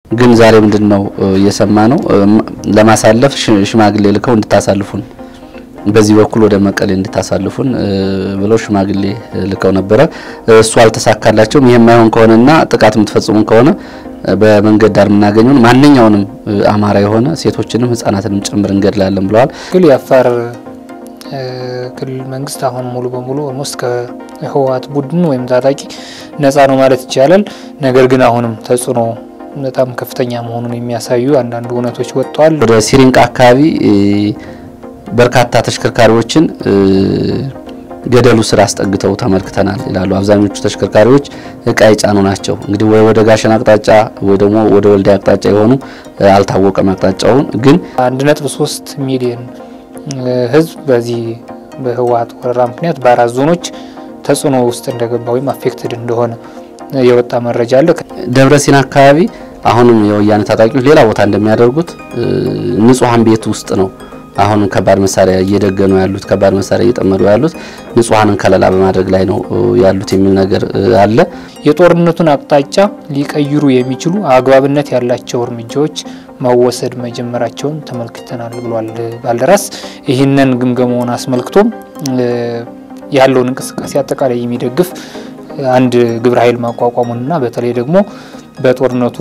ግን ዛሬ ምንድን ነው እየሰማ ነው ለማሳለፍ ሽማግሌ ልከው እንድታሳልፉን በዚህ በኩል ወደ መቀሌ እንድታሳልፉን ብለው ሽማግሌ ልከው ነበረ። እሱ አልተሳካላቸውም። ይህ የማይሆን ከሆነና ጥቃት የምትፈጽሙ ከሆነ በመንገድ ዳር የምናገኘውን ማንኛውንም አማራ የሆነ ሴቶችንም ሕጻናትንም ጭምር እንገድላለን ብለዋል። ግን የአፋር ክልል መንግስት አሁን ሙሉ በሙሉ ኦልሞስት ከህወሓት ቡድን ወይም ታጣቂ ነፃ ነው ማለት ይቻላል። ነገር ግን አሁንም ተጽዕኖ በጣም ከፍተኛ መሆኑን የሚያሳዩ አንዳንድ እውነቶች ወጥተዋል። ወደ ሲሪንቃ አካባቢ በርካታ ተሽከርካሪዎችን ገደሉ ስር አስጠግተው ተመልክተናል ይላሉ። አብዛኞቹ ተሽከርካሪዎች እቃ የጫኑ ናቸው። እንግዲህ ወይ ወደ ጋሸን አቅጣጫ ወይ ደግሞ ወደ ወልዲያ አቅጣጫ የሆኑ አልታወቀም። አቅጣጫውን ግን አንድ ነጥብ ሶስት ሚሊዮን ህዝብ በዚህ በህወሓት ወረራ ምክንያት በአራት ዞኖች ተጽዕኖ ውስጥ እንደገባ ወይም አፌክትድ እንደሆነ የወጣ መረጃ አለ። ደብረ ሲና አካባቢ አሁንም የወያኔ ታጣቂዎች ሌላ ቦታ እንደሚያደርጉት ንጹሐን ቤት ውስጥ ነው አሁን ከባድ መሳሪያ እየደገኑ ያሉት ከባድ መሳሪያ እየጠመዱ ያሉት ንጹሐንን ከለላ በማድረግ ላይ ነው ያሉት የሚል ነገር አለ። የጦርነቱን አቅጣጫ ሊቀይሩ የሚችሉ አግባብነት ያላቸው እርምጃዎች መወሰድ መጀመራቸውን ተመልክተናል ብሏል ባልደራስ። ይህንን ግምገማውን አስመልክቶም ያለውን እንቅስቃሴ አጠቃላይ የሚደግፍ አንድ ግብረ ኃይል ማቋቋሙንና በተለይ ደግሞ በጦርነቱ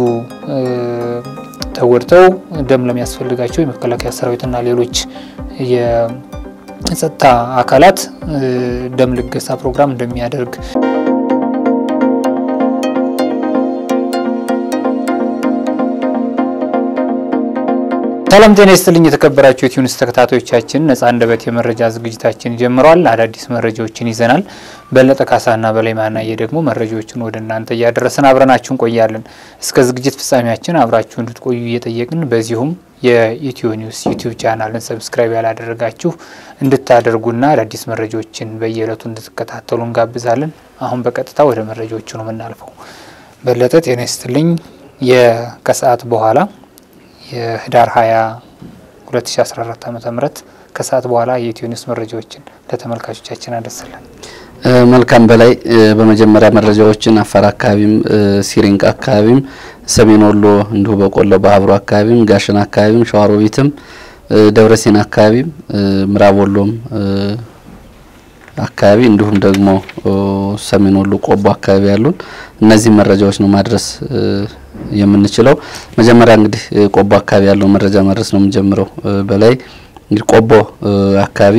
ተጎድተው ደም ለሚያስፈልጋቸው የመከላከያ ሰራዊትና ሌሎች የጸጥታ አካላት ደም ልገሳ ፕሮግራም እንደሚያደርግ ሰላም ጤና ይስጥልኝ። የተከበራችሁ የቲዩኒስ ተከታታዮቻችን ነጻ አንደበት የመረጃ ዝግጅታችን ጀምረዋል። አዳዲስ መረጃዎችን ይዘናል። በለጠ ካሳና በላይ ማናየ ደግሞ መረጃዎችን ወደ እናንተ እያደረስን አብረናችሁ እንቆያለን። እስከ ዝግጅት ፍጻሜያችን አብራችሁ እንድትቆዩ እየጠየቅን በዚሁም የኢትዮ ኒውስ ዩቲዩብ ቻናልን ሰብስክራይብ ያላደረጋችሁ እንድታደርጉና አዳዲስ መረጃዎችን በየዕለቱ እንድትከታተሉ እንጋብዛለን። አሁን በቀጥታ ወደ መረጃዎቹ ነው የምናልፈው። በለጠ ጤና ይስጥልኝ። ከሰዓት በኋላ የህዳር 20 2014 ዓ ም ከሰዓት በኋላ የኢትዮ ኒውስ መረጃዎችን ለተመልካቾቻችን አደረሰለን። መልካም በላይ በመጀመሪያ መረጃዎችን አፋር አካባቢም ሲሪንቃ አካባቢም ሰሜን ወሎ እንዲሁ በቆሎ በሀብሮ አካባቢም ጋሸን አካባቢም ሸዋሮቢትም ደብረሲና አካባቢም ምዕራብ ወሎም አካባቢ እንዲሁም ደግሞ ሰሜን ወሎ ቆቦ አካባቢ ያሉን እነዚህ መረጃዎች ነው ማድረስ የምንችለው። መጀመሪያ እንግዲህ ቆቦ አካባቢ ያለው መረጃ ማድረስ ነው የምንጀምረው። በላይ እንግዲህ ቆቦ አካባቢ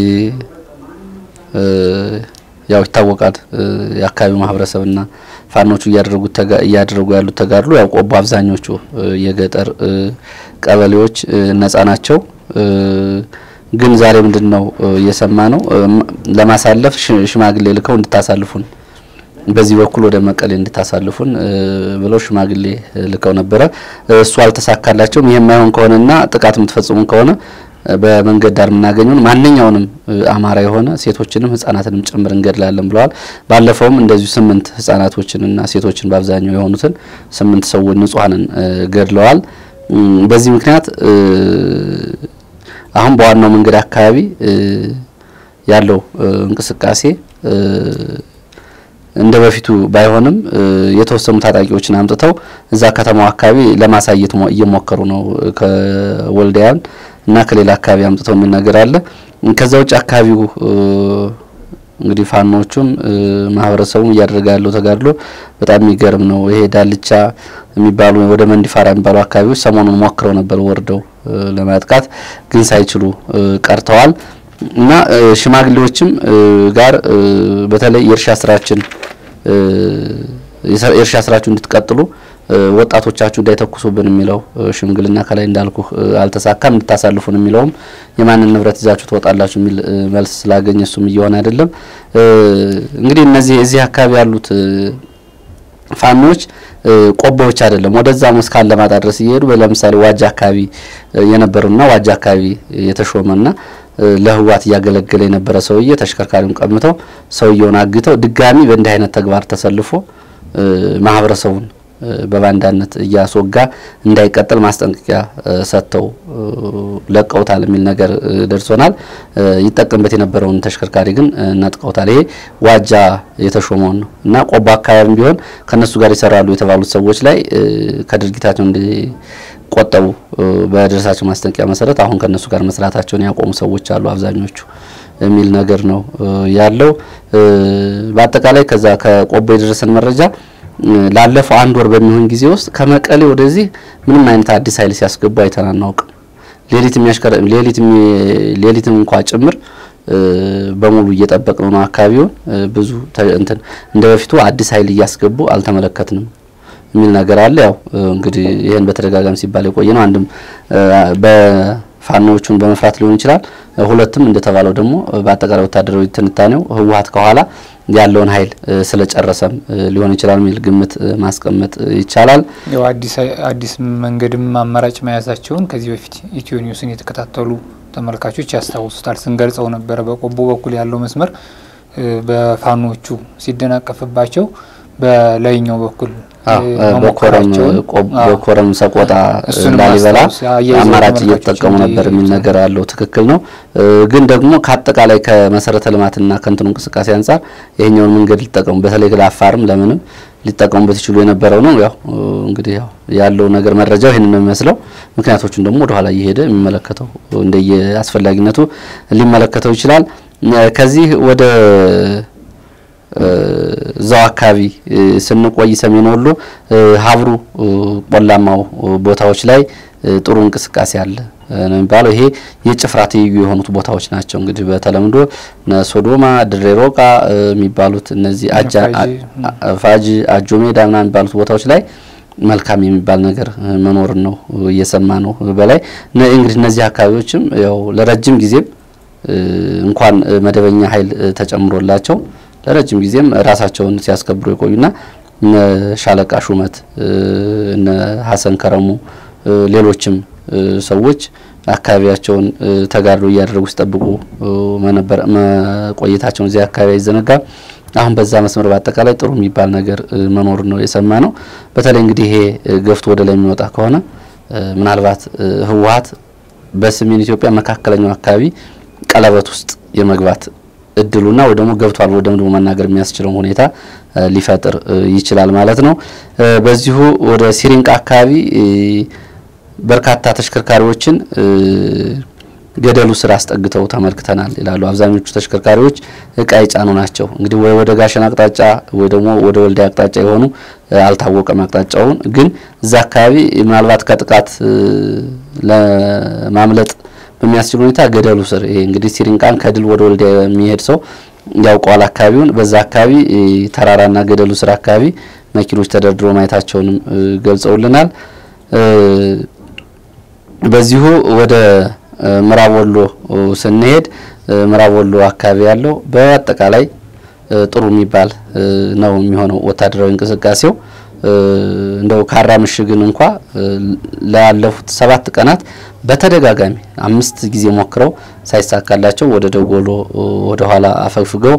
ያው ይታወቃል የአካባቢው ማህበረሰብና ፋኖቹ እያደረጉት እያደረጉ ያሉት ተጋድሎ ያው ቆቦ አብዛኞቹ የገጠር ቀበሌዎች ነጻ ናቸው። ግን ዛሬ ምንድን ነው እየሰማ ነው ለማሳለፍ ሽማግሌ ልከው እንድታሳልፉን በዚህ በኩል ወደ መቀሌ እንድታሳልፉን ብለው ሽማግሌ ልከው ነበረ። እሱ አልተሳካላቸውም። ይህ የማይሆን ከሆነና ጥቃት የምትፈጽሙ ከሆነ በመንገድ ዳር የምናገኘውን ማንኛውንም አማራ የሆነ ሴቶችንም ሕጻናትንም ጭምር እንገድላለን ብለዋል። ባለፈውም እንደዚሁ ስምንት ሕጻናቶችንና ሴቶችን በአብዛኛው የሆኑትን ስምንት ሰዎች ንጹሐንን ገድለዋል። በዚህ ምክንያት አሁን በዋናው መንገድ አካባቢ ያለው እንቅስቃሴ እንደ በፊቱ ባይሆንም የተወሰኑ ታጣቂዎችን አምጥተው እዛ ከተማው አካባቢ ለማሳየት እየሞከሩ ነው። ከወልዲያን እና ከሌላ አካባቢ አምጥተው የሚል ነገር አለ። ከዛ ውጭ አካባቢው እንግዲህ ፋኖቹም ማህበረሰቡም እያደረገ ያለው ተጋድሎ በጣም የሚገርም ነው። ይሄ ዳልቻ የሚባሉ ወደ መንዲፋራ የሚባሉ አካባቢዎች ሰሞኑን ሞክረው ነበር ወርደው ለማጥቃት ግን ሳይችሉ ቀርተዋል። እና ሽማግሌዎችም ጋር በተለይ የእርሻ ስራችን የእርሻ ስራችሁ እንድትቀጥሉ ወጣቶቻችሁ እንዳይተኩሱብን የሚለው ሽምግልና ከላይ እንዳልኩ አልተሳካም። እንድታሳልፉን የሚለውም የማንን ንብረት ይዛችሁ ትወጣላችሁ የሚል መልስ ስላገኘ እሱም እየሆነ አይደለም። እንግዲህ እነዚህ እዚህ አካባቢ ያሉት ፋኖች ቆቦዎች አይደለም ወደዛ መስካን ለማጣ ድረስ እየሄዱ ለምሳሌ ዋጃ አካባቢ የነበረውና ዋጃ አካባቢ የተሾመና ለህዋት እያገለገለ የነበረ ሰውዬ ተሽከርካሪውን ቀምተው ሰውየውን አግተው ድጋሚ በእንዲህ አይነት ተግባር ተሰልፎ ማህበረሰቡን በባንዳነት እያስወጋ እንዳይቀጥል ማስጠንቀቂያ ሰጥተው ለቀውታል የሚል ነገር ደርሶናል። ይጠቀምበት የነበረውን ተሽከርካሪ ግን ነጥቀውታል። ይሄ ዋጃ የተሾመውን ነው እና ቆቦ አካባቢም ቢሆን ከነሱ ጋር ይሰራሉ የተባሉት ሰዎች ላይ ከድርጊታቸው እንዲቆጠቡ በደረሳቸው ማስጠንቀቂያ መሰረት አሁን ከነሱ ጋር መስራታቸውን ያቆሙ ሰዎች አሉ አብዛኞቹ የሚል ነገር ነው ያለው። በአጠቃላይ ከዛ ከቆቦ የደረሰን መረጃ ላለፈው አንድ ወር በሚሆን ጊዜ ውስጥ ከመቀሌ ወደዚህ ምንም አይነት አዲስ ኃይል ሲያስገቡ አይተን አናውቅም። ሌሊት የሚያሽከረ ሌሊት ሌሊትም እንኳ ጭምር በሙሉ እየጠበቅ ነው አካባቢውን ብዙ እንትን እንደ በፊቱ አዲስ ኃይል እያስገቡ አልተመለከትንም የሚል ነገር አለ። ያው እንግዲህ ይህን በተደጋጋሚ ሲባል የቆየ ነው። አንድም በፋኖዎቹን በመፍራት ሊሆን ይችላል። ሁለትም እንደተባለው ደግሞ በአጠቃላይ ወታደራዊ ትንታኔው ህወሓት ከኋላ ያለውን ኃይል ስለጨረሰም ሊሆን ይችላል የሚል ግምት ማስቀመጥ ይቻላል። ያው አዲስ መንገድም አማራጭ መያዛቸውን ከዚህ በፊት ኢትዮ ኒውስን የተከታተሉ ተመልካቾች ያስታውሱታል። ስንገልጸው ነበረ። በቆቦ በኩል ያለው መስመር በፋኖቹ ሲደናቀፍባቸው በላይኛው በኩል በኮረም ሰቆጣ፣ ላሊበላ አማራጭ እየተጠቀሙ ነበር የሚል ነገር አለው። ትክክል ነው። ግን ደግሞ ከአጠቃላይ ከመሰረተ ልማትና ከንትኑ እንቅስቃሴ አንጻር ይሄኛውን መንገድ ሊጠቀሙ በተለይ ለአፋርም ለምንም ሊጠቀሙበት ይችሉ የነበረው ነው። ያው እንግዲህ ያው ያለው ነገር መረጃው ይህንን ነው የሚመስለው። ምክንያቶቹን ደግሞ ወደኋላ እየሄደ የሚመለከተው እንደየ አስፈላጊነቱ ሊመለከተው ይችላል። ከዚህ ወደ እዛው አካባቢ ስንቆይ ሰሜን ወሎ ሀብሩ ቆላማው ቦታዎች ላይ ጥሩ እንቅስቃሴ አለ ነው የሚባለው። ይሄ የጭፍራ ትይዩ የሆኑት ቦታዎች ናቸው። እንግዲህ በተለምዶ ሶዶማ፣ ድሬ ሮቃ የሚባሉት እነዚህ ፋጂ፣ አጆ ሜዳ ምናምን የሚባሉት ቦታዎች ላይ መልካም የሚባል ነገር መኖርን ነው እየሰማ ነው በላይ እንግዲህ እነዚህ አካባቢዎችም ያው ለረጅም ጊዜም እንኳን መደበኛ ኃይል ተጨምሮላቸው ለረጅም ጊዜም ራሳቸውን ሲያስከብሩ የቆዩና እነ ሻለቃ ሹመት እነ ሀሰን ከረሙ ሌሎችም ሰዎች አካባቢያቸውን ተጋድሎ እያደረጉ ሲጠብቁ መቆየታቸውን እዚያ አካባቢ አይዘነጋም። አሁን በዛ መስመር በአጠቃላይ ጥሩ የሚባል ነገር መኖር ነው የሰማ ነው። በተለይ እንግዲህ ይሄ ገፍቶ ወደ ላይ የሚወጣ ከሆነ ምናልባት ህወሓት በሰሜን ኢትዮጵያ መካከለኛው አካባቢ ቀለበት ውስጥ የመግባት እድሉና ወይ ደግሞ ገብቷል ወይ ደግሞ መናገር የሚያስችለው ሁኔታ ሊፈጥር ይችላል ማለት ነው። በዚሁ ወደ ሲሪንቃ አካባቢ በርካታ ተሽከርካሪዎችን ገደሉ ስር አስጠግተው ተመልክተናል ይላሉ። አብዛኞቹ ተሽከርካሪዎች እቃ የጫኑ ናቸው። እንግዲህ ወይ ወደ ጋሸን አቅጣጫ ወይ ደግሞ ወደ ወልዲያ አቅጣጫ የሆኑ አልታወቀም አቅጣጫውን። ግን እዛ አካባቢ ምናልባት ከጥቃት ለማምለጥ በሚያስችል ሁኔታ ገደሉ ስር ይሄ እንግዲህ ሲሪንቃን ከድል ወደ ወልዲያ የሚሄድ ሰው ያውቀዋል አካባቢውን። በዛ አካባቢ ተራራና ገደሉ ስር አካባቢ መኪኖች ተደርድሮ ማየታቸውንም ገልጸውልናል። በዚሁ ወደ ምዕራብ ወሎ ስንሄድ ምዕራብ ወሎ አካባቢ ያለው በአጠቃላይ ጥሩ የሚባል ነው የሚሆነው ወታደራዊ እንቅስቃሴው። እንደው ካራ ምሽግን እንኳ ላለፉት ሰባት ቀናት በተደጋጋሚ አምስት ጊዜ ሞክረው ሳይሳካላቸው ወደ ደጎሎ ወደ ኋላ አፈግፍገው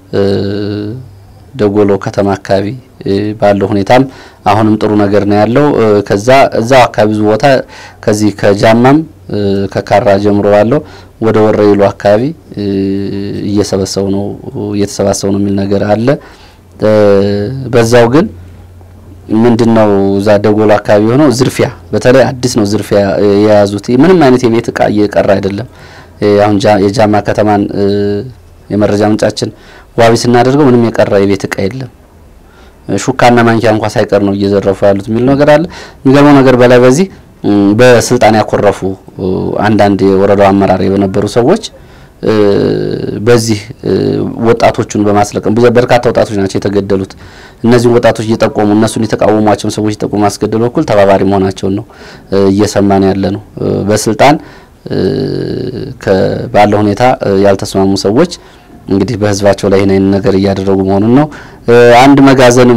ደጎሎ ከተማ አካባቢ ባለው ሁኔታም አሁንም ጥሩ ነገር ነው ያለው። ከዛ እዛው አካባቢ ብዙ ቦታ ከዚህ ከጃማም ከካራ ጀምሮ ባለው ወደ ወረይሉ አካባቢ እየሰበሰቡ ነው እየተሰባሰቡ ነው የሚል ነገር አለ። በዛው ግን ምንድነው እዛ ደጎሎ አካባቢ የሆነው ዝርፊያ፣ በተለይ አዲስ ነው ዝርፊያ የያዙት። ምንም አይነት የቤት እቃ እየቀረ አይደለም። አሁን የጃማ ከተማን የመረጃ ምንጫችን ዋቢ ስናደርገው ምንም የቀረ የቤት እቃ የለም። ሹካና ማንኪያ እንኳ ሳይቀር ነው እየዘረፉ ያሉት የሚል ነገር አለ። የሚገርመው ነገር በላይ በዚህ በስልጣን ያኮረፉ አንዳንድ የወረዳው አመራር የነበሩ ሰዎች በዚህ ወጣቶቹን በማስለቀም በርካታ ወጣቶች ናቸው የተገደሉት። እነዚህን ወጣቶች እየጠቆሙ እነሱን የተቃወሟቸውን ሰዎች እየጠቆሙ ማስገደል በኩል ተባባሪ መሆናቸውን ነው እየሰማን ያለ ነው። በስልጣን ባለው ሁኔታ ያልተስማሙ ሰዎች እንግዲህ በህዝባቸው ላይ ይህን ነገር እያደረጉ መሆኑን ነው። አንድ መጋዘንም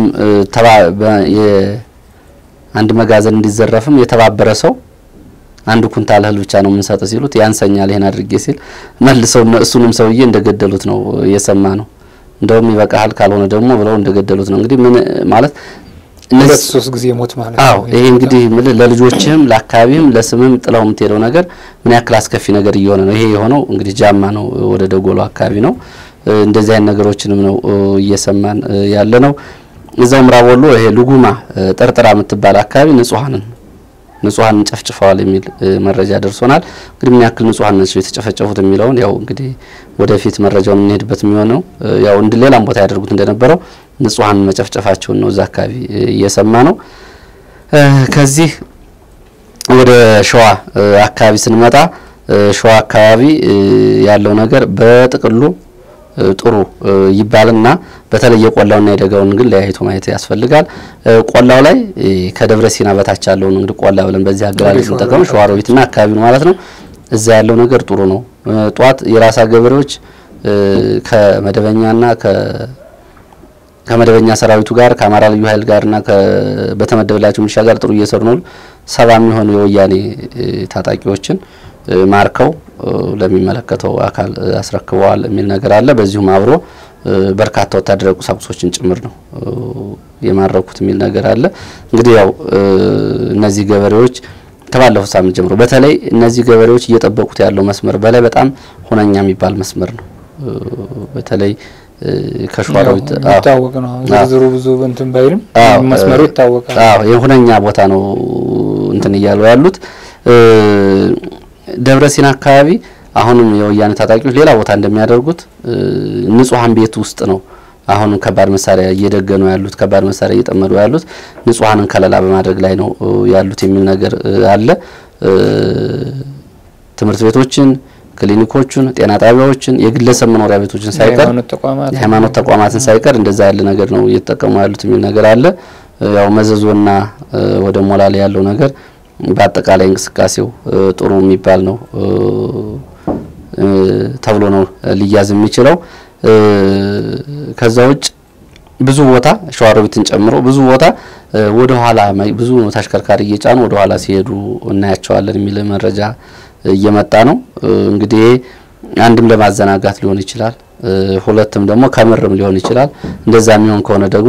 አንድ መጋዘን እንዲዘረፍም የተባበረ ሰው አንድ ኩንታል እህል ብቻ ነው የምንሰጥ ሲሉት ያንሰኛል ይሄን አድርጌ ሲል መልሰው እሱንም ሰውዬ እንደገደሉት ነው የሰማ ነው። እንደውም ይበቃሃል ካልሆነ ደግሞ ብለው እንደገደሉት ነው። እንግዲህ ምን ማለት ሁለት ሶስት ጊዜ ሞት ማለት አዎ ነው። ይሄ እንግዲህ ምል ለልጆችህም ለአካባቢህም ለስምም ጥለው የምትሄደው ነገር ምን ያክል አስከፊ ነገር እየሆነ ነው። ይሄ የሆነው እንግዲህ ጃማ ነው፣ ወደ ደጎሎ አካባቢ ነው። እንደዚህ አይነት ነገሮችንም ነው እየሰማን ያለ ነው። እዛው ምዕራብ ወሎ ይሄ ልጉማ ጠርጥራ የምትባል አካባቢ ንጹሐንን ንጹሐንን ጨፍጭፈዋል የሚል መረጃ ደርሶናል። እንግዲህ ምን ያክል ንጹሐን ናቸው የተጨፈጨፉት የሚለውን ያው እንግዲህ ወደፊት መረጃውን የምንሄድበት የሚሆነው ያው እንደ ሌላም ቦታ ያደርጉት እንደነበረው ንጹሐን መጨፍጨፋቸውን ነው እዛ አካባቢ እየሰማ ነው። ከዚህ ወደ ሸዋ አካባቢ ስንመጣ ሸዋ አካባቢ ያለው ነገር በጥቅሉ ጥሩ ይባልና በተለይ የቆላውና የደጋውን ግን ለያይቶ ማየት ያስፈልጋል። ቆላው ላይ ከደብረ ሲና በታች ያለውን እንግዲህ ቆላ ብለን በዚህ አገላለጽ እንጠቀም ሸዋሮቢትና አካባቢው ማለት ነው። እዛ ያለው ነገር ጥሩ ነው። ጧት የራሳ ገበሬዎች ከመደበኛና ከመደበኛ ሰራዊቱ ጋር ከአማራ ልዩ ኃይል ጋርና በተመደበላቸው ሚሊሻ ጋር ጥሩ እየሰሩ ነው። ሰባ የሚሆኑ የወያኔ ታጣቂዎችን ማርከው ለሚመለከተው አካል አስረክበዋል የሚል ነገር አለ። በዚሁም አብሮ በርካታ ወታደራዊ ቁሳቁሶችን ጭምር ነው የማረኩት የሚል ነገር አለ። እንግዲህ ያው እነዚህ ገበሬዎች ከባለፈው ሳምንት ጀምሮ በተለይ እነዚህ ገበሬዎች እየጠበቁት ያለው መስመር በላይ በጣም ሁነኛ የሚባል መስመር ነው። በተለይ ከሸዋሮቢት ይታወቅ ነው። ዝርዝሩ ብዙ እንትን ባይልም መስመሩ ይታወቃል። አዎ የሁነኛ ቦታ ነው እንትን እያሉ ያሉት ደብረ ሲና አካባቢ አሁንም የወያኔ ታጣቂዎች ሌላ ቦታ እንደሚያደርጉት ንጹሐን ቤት ውስጥ ነው አሁንም ከባድ መሳሪያ እየደገኑ ያሉት ከባድ መሳሪያ እየጠመዱ ያሉት ንጹሐንን ከለላ በማድረግ ላይ ነው ያሉት የሚል ነገር አለ። ትምህርት ቤቶችን፣ ክሊኒኮችን፣ ጤና ጣቢያዎችን፣ የግለሰብ መኖሪያ ቤቶችን ሳይቀር የሃይማኖት ተቋማትን ሳይቀር እንደዛ ያለ ነገር ነው እየተጠቀሙ ያሉት የሚል ነገር አለ። ያው መዘዞና ወደ ሞላሌ ያለው ነገር በአጠቃላይ እንቅስቃሴው ጥሩ የሚባል ነው ተብሎ ነው ሊያዝ የሚችለው። ከዛ ውጭ ብዙ ቦታ ሸዋሮቢትን ጨምሮ ብዙ ቦታ ወደ ኋላ ብዙ ተሽከርካሪ እየጫኑ ወደ ኋላ ሲሄዱ እናያቸዋለን የሚል መረጃ እየመጣ ነው። እንግዲህ አንድም ለማዘናጋት ሊሆን ይችላል፣ ሁለትም ደግሞ ከምርም ሊሆን ይችላል። እንደዛ የሚሆን ከሆነ ደግሞ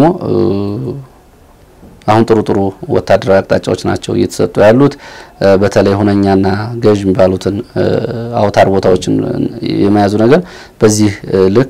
አሁን ጥሩ ጥሩ ወታደራዊ አቅጣጫዎች ናቸው እየተሰጡ ያሉት። በተለይ ሁነኛና ገዥ የሚባሉትን አውታር ቦታዎችን የመያዙ ነገር በዚህ ልክ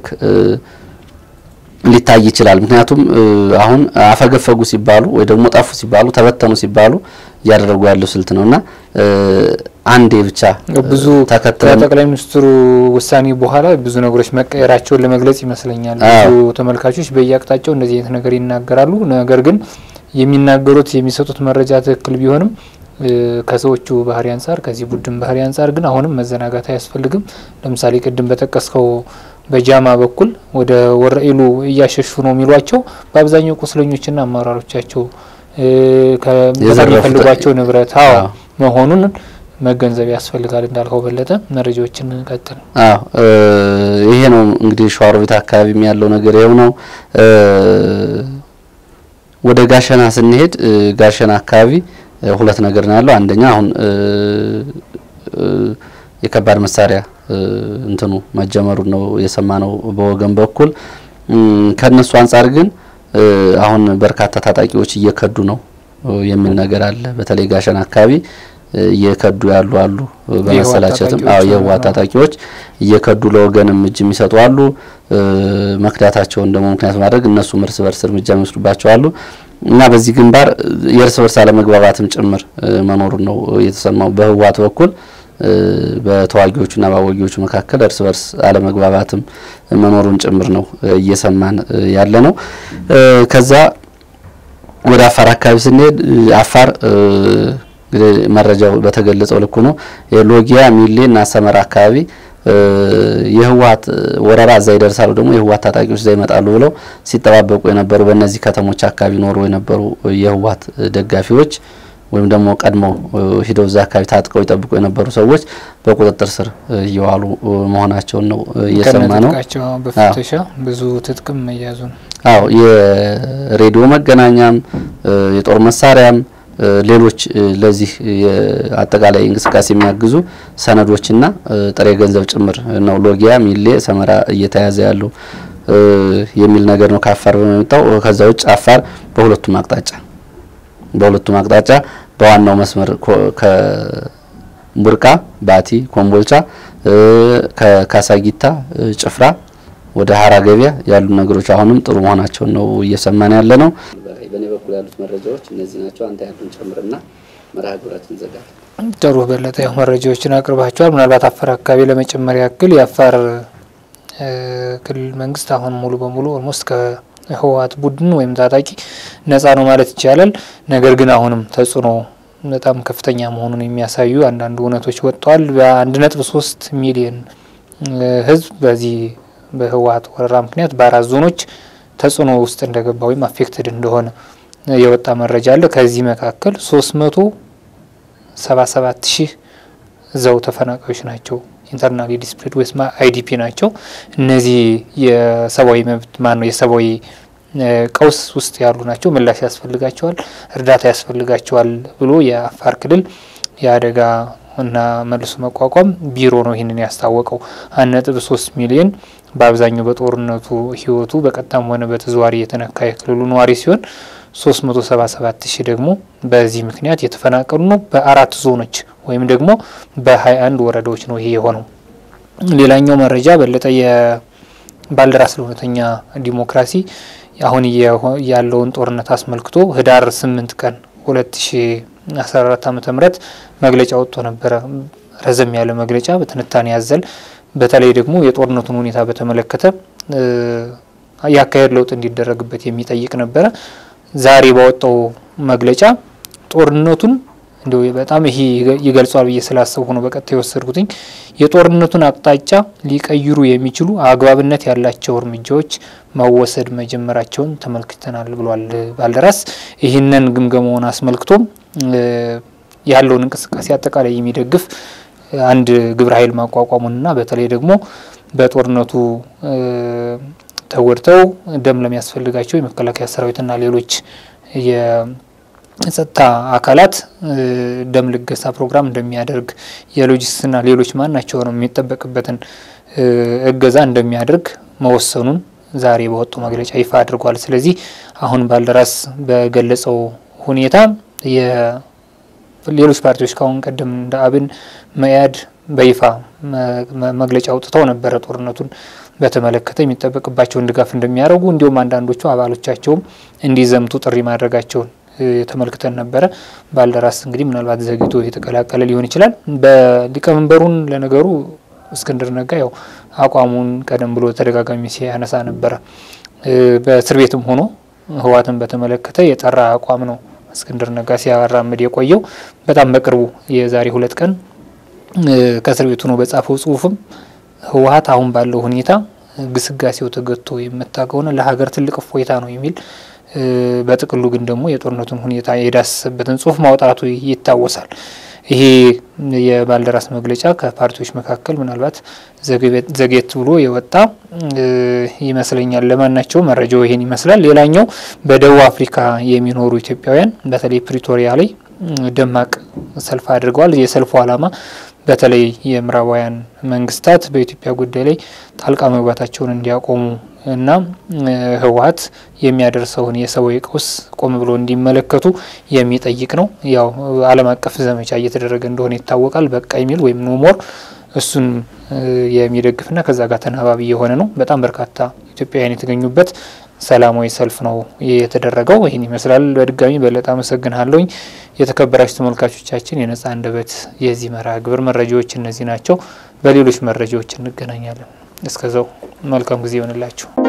ሊታይ ይችላል። ምክንያቱም አሁን አፈገፈጉ ሲባሉ ወይ ደግሞ ጠፉ ሲባሉ ተበተኑ ሲባሉ እያደረጉ ያለው ስልት ነውና አንዴ ብቻ ብዙ ከጠቅላይ ሚኒስትሩ ውሳኔ በኋላ ብዙ ነገሮች መቀየራቸውን ለመግለጽ ይመስለኛል። ብዙ ተመልካቾች በየአቅጣጫው እንደዚህ አይነት ነገር ይናገራሉ። ነገር ግን የሚናገሩት የሚሰጡት መረጃ ትክክል ቢሆንም ከሰዎቹ ባህሪ አንጻር ከዚህ ቡድን ባህሪ አንጻር ግን አሁንም መዘናጋት አያስፈልግም። ለምሳሌ ቅድም በጠቀስከው በጃማ በኩል ወደ ወረኢሉ እያሸሹ ነው የሚሏቸው በአብዛኛው ቁስለኞችና አመራሮቻቸው ከሚፈልጓቸው ንብረት አዎ መሆኑን መገንዘብ ያስፈልጋል። እንዳልከው በለጠ መረጃዎችን ቀጥል። አዎ ይሄ ነው እንግዲህ ሸዋሮቢት አካባቢም ያለው ነገር ይኸው ነው። ወደ ጋሸና ስንሄድ ጋሸና አካባቢ ሁለት ነገር ነው ያለው። አንደኛ አሁን የከባድ መሳሪያ እንትኑ መጀመሩን ነው የሰማነው በወገን በኩል። ከነሱ አንጻር ግን አሁን በርካታ ታጣቂዎች እየከዱ ነው የሚል ነገር አለ። በተለይ ጋሸና አካባቢ እየከዱ ያሉ አሉ። በመሰላቸትም አዎ የህወሓት ታጣቂዎች እየከዱ ለወገንም እጅ የሚሰጡ አሉ። መክዳታቸውን ደግሞ ምክንያት ማድረግ እነሱም እርስ በርስ እርምጃ የሚወስዱባቸው አሉ እና በዚህ ግንባር የእርስ በርስ አለመግባባትም ጭምር መኖሩን ነው የተሰማው በህወሓት በኩል በተዋጊዎቹና በአዋጊዎቹ መካከል እርስ በርስ አለመግባባትም መኖሩን ጭምር ነው እየሰማን ያለ ነው። ከዛ ወደ አፋር አካባቢ ስንሄድ አፋር እንግዲህ መረጃው በተገለጸው ልኩ ነው። የሎጊያ ሚሌ እና ሰመራ አካባቢ የህወሓት ወረራ እዛ ይደርሳሉ፣ ደግሞ የህወሓት ታጣቂዎች እዛ ይመጣሉ ብለው ሲጠባበቁ የነበሩ በእነዚህ ከተሞች አካባቢ ኖሩ የነበሩ የህወሓት ደጋፊዎች ወይም ደግሞ ቀድሞ ሂደው እዛ አካባቢ ታጥቀው ይጠብቁ የነበሩ ሰዎች በቁጥጥር ስር እየዋሉ መሆናቸውን ነው እየሰማ ነው። በፍተሻ ብዙ ትጥቅም መያዙ ነው። አዎ የሬዲዮ መገናኛም የጦር መሳሪያም ሌሎች ለዚህ አጠቃላይ እንቅስቃሴ የሚያግዙ ሰነዶችና ጥሬ ገንዘብ ጭምር ነው ሎጊያ ሚሌ ሰመራ እየተያዘ ያለው የሚል ነገር ነው ከአፋር በመጣው። ከዛ ውጭ አፋር በሁለቱም አቅጣጫ በሁለቱም አቅጣጫ በዋናው መስመር ከቡርቃ፣ ባቲ፣ ኮምቦልቻ፣ ከካሳጊታ፣ ጭፍራ ወደ ሀራ ገበያ ያሉ ነገሮች አሁንም ጥሩ መሆናቸውን ነው እየሰማን ያለ ነው። በእኔ በኩል ያሉት መረጃዎች እነዚህ ናቸው። አንተ ያሉን ጨምርና መርሃ ግብራችን እንዘጋለን። ጥሩ በለጠ፣ ያው መረጃዎችን አቅርባቸዋል። ምናልባት አፋር አካባቢ ለመጨመር ያክል የአፋር ክልል መንግስት አሁን ሙሉ በሙሉ ኦልሞስት ከህወሓት ቡድን ወይም ታጣቂ ነጻ ነው ማለት ይቻላል። ነገር ግን አሁንም ተጽዕኖ በጣም ከፍተኛ መሆኑን የሚያሳዩ አንዳንድ እውነቶች ወጥተዋል። በአንድ ነጥብ ሶስት ሚሊዮን ህዝብ በዚህ በህወሓት ወረራ ምክንያት በአራት ዞኖች ተጽዕኖ ውስጥ እንደገባ ወይም አፌክትድ እንደሆነ የወጣ መረጃ አለ። ከዚህ መካከል ሶስት መቶ ሰባ ሰባት ሺህ እዛው ተፈናቃዮች ናቸው። ኢንተርናሊ ዲስፕሌድ ወይስ አይዲፒ ናቸው። እነዚህ የሰብአዊ መብት ማን ነው የሰብአዊ ቀውስ ውስጥ ያሉ ናቸው። ምላሽ ያስፈልጋቸዋል፣ እርዳታ ያስፈልጋቸዋል ብሎ የአፋር ክልል የአደጋ እና መልሶ መቋቋም ቢሮ ነው ይህንን ያስታወቀው። አንድ ነጥብ ሶስት ሚሊዮን በአብዛኛው በጦርነቱ ህይወቱ በቀጥታም ሆነ በተዘዋዋሪ የተነካ የክልሉ ነዋሪ ሲሆን ሶስት መቶ ሰባ ሰባት ሺህ ደግሞ በዚህ ምክንያት የተፈናቀሉ ነው። በአራት ዞኖች ወይም ደግሞ በሀያ አንድ ወረዳዎች ነው ይሄ የሆነው። ሌላኛው መረጃ በለጠ የባልደራስ ለእውነተኛ ዲሞክራሲ አሁን ያለውን ጦርነት አስመልክቶ ህዳር ስምንት ቀን ሁለት ሺ አስራ አራት ዓመተ ምህረት መግለጫ ወጥቶ ነበረ። ረዘም ያለ መግለጫ በትንታኔ ያዘል በተለይ ደግሞ የጦርነቱን ሁኔታ በተመለከተ የአካሄድ ለውጥ እንዲደረግበት የሚጠይቅ ነበረ። ዛሬ ባወጣው መግለጫ ጦርነቱን እንዲሁ በጣም ይሄ ይገልጿል ብዬ ስላሰብኩ ነው በቀጥታ የወሰድኩትኝ። የጦርነቱን አቅጣጫ ሊቀይሩ የሚችሉ አግባብነት ያላቸው እርምጃዎች መወሰድ መጀመራቸውን ተመልክተናል ብሏል ባልደራስ። ይህንን ግምገማውን አስመልክቶ ያለውን እንቅስቃሴ አጠቃላይ የሚደግፍ አንድ ግብረ ኃይል ማቋቋሙንና በተለይ ደግሞ በጦርነቱ ተጎድተው ደም ለሚያስፈልጋቸው የመከላከያ ሰራዊትና ሌሎች የጸጥታ አካላት ደም ልገሳ ፕሮግራም እንደሚያደርግ የሎጂስቲክስና ሌሎች ማናቸውንም የሚጠበቅበትን እገዛ እንደሚያደርግ መወሰኑን ዛሬ በወጣው መግለጫ ይፋ አድርጓል። ስለዚህ አሁን ባልደራስ በገለጸው ሁኔታ ሌሎች ፓርቲዎች ከአሁን ቀደም እንደ አብን፣ መያድ በይፋ መግለጫ አውጥተው ነበረ ጦርነቱን በተመለከተ የሚጠበቅባቸውን ድጋፍ እንደሚያደርጉ እንዲሁም አንዳንዶቹ አባሎቻቸውም እንዲዘምቱ ጥሪ ማድረጋቸውን ተመልክተን ነበረ። ባልደራስ እንግዲህ ምናልባት ዘግይቶ የተቀላቀለ ሊሆን ይችላል። በሊቀመንበሩን ለነገሩ እስክንድር ነጋ ያው አቋሙን ቀደም ብሎ ተደጋጋሚ ሲያነሳ ነበረ። በእስር ቤትም ሆኖ ህወሓትን በተመለከተ የጠራ አቋም ነው እስክንድር ነጋ ሲያራምድ የቆየው። በጣም በቅርቡ የዛሬ ሁለት ቀን ከእስር ቤቱ ነው በጻፈው ጽሁፍም ህወሓት አሁን ባለው ሁኔታ ግስጋሴው ተገቶ የመታ ከሆነ ለሀገር ትልቅ እፎይታ ነው የሚል በጥቅሉ ግን ደግሞ የጦርነቱን ሁኔታ የዳሰሰበትን ጽሁፍ ማውጣቱ ይታወሳል። ይሄ የባልደራስ መግለጫ ከፓርቲዎች መካከል ምናልባት ዘግየት ብሎ የወጣ ይመስለኛል። ለማናቸው መረጃው ይሄን ይመስላል። ሌላኛው በደቡብ አፍሪካ የሚኖሩ ኢትዮጵያውያን በተለይ ፕሪቶሪያ ላይ ደማቅ ሰልፍ አድርገዋል። የሰልፉ ዓላማ በተለይ የምዕራባውያን መንግስታት በኢትዮጵያ ጉዳይ ላይ ጣልቃ መግባታቸውን እንዲያቆሙ እና ህወሓት የሚያደርሰውን የሰብአዊ ቀውስ ቆም ብሎ እንዲመለከቱ የሚጠይቅ ነው። ያው ዓለም አቀፍ ዘመቻ እየተደረገ እንደሆነ ይታወቃል። በቃ የሚል ወይም ኖሞር እሱን የሚደግፍና ከዛ ጋር ተናባቢ የሆነ ነው። በጣም በርካታ ኢትዮጵያውያን የተገኙበት ሰላማዊ ሰልፍ ነው የተደረገው። ይህን ይመስላል። በድጋሚ በለጠ አመሰግናለሁኝ። የተከበራችሁ ተመልካቾቻችን የነጻ አንደበት የዚህ መርሃ ግብር መረጃዎች እነዚህ ናቸው። በሌሎች መረጃዎች እንገናኛለን። እስከዛው መልካም ጊዜ ይሆንላችሁ።